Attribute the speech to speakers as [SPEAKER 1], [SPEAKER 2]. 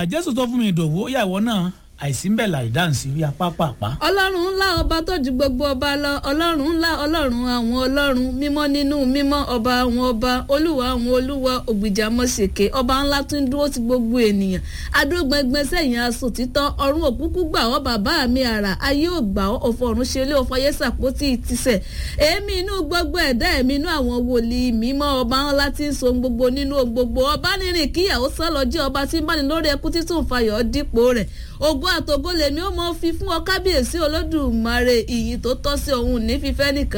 [SPEAKER 1] jésù tó fún mi ìdòwú ó yà ìwọ náà àìsí ń bẹ̀ láì dáǹsì rí apá pàpà.
[SPEAKER 2] ọlọ́run ńlá ọba tó ju gbogbo ọba lọ ọlọ́run ńlá ọlọ́run àwọn ọlọ́run mímọ́ nínú mímọ́ ọba àwọn ọba olúwa àwọn olúwa ògbìjà mọ́sẹ̀kẹ́ ọba ńlá tó ń dúró ti gbogbo ènìyàn adógbẹngbẹ sẹ́yìn aṣọ títọ́ ọ̀run òkúkú gbà ọ́ bàbá mi àrà ayé ò gbà ọ́ ọ̀fọ̀ ọ̀run ṣe lé ọ̀fọ̀ ayé sàpótì ìtìsẹ̀ èémí inú gbogbo ẹ̀dá ẹ̀mí inú àwọn wòlíì mímọ́ ọba ńlá tí ń so gbogbo nínú gbogbo ọba nírìn kíyàwó sálọ jẹ́ ọba tí ń bá ní lórí ẹkú títún fayọ̀ dípò rẹ̀ ògo àtògo lèmi ó mọ fi fún ọ kábíyèsí olódùmarè ìyìn tó tọ́ sí òun ní fífẹ́ nìkan.